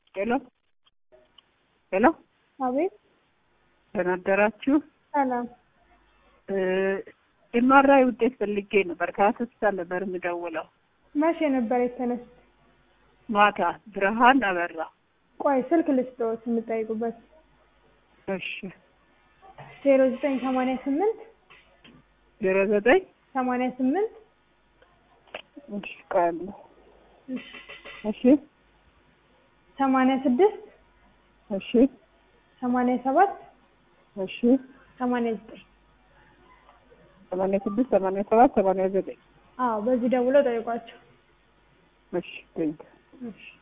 ሄሎ ሄሎ፣ አቤት። ደህና አደራችሁ። ሰላም። ኤምአርአይ ውጤት ፈልጌ ነበር። ከሆስፒታል ነበር የምደውለው። መቼ ነበር የተነሱት? ማታ ብርሃን አበራ። ቆይ ስልክ ልስጥዎት የምጠይቁበት። እሺ ዜሮ ዘጠኝ ሰማንያ ስምንት ዜሮ ዘጠኝ ሰማንያ ስምንት እሺ ቆይ አንዴ። እሺ ሰማንያ ስድስት እሺ ሰማንያ ሰባት እሺ ሰማንያ ዘጠኝ ሰማንያ ስድስት ሰማንያ ሰባት ሰማንያ ዘጠኝ አዎ፣ በዚህ ደውለው ጠይቋቸው። እሺ ቴንክ እሺ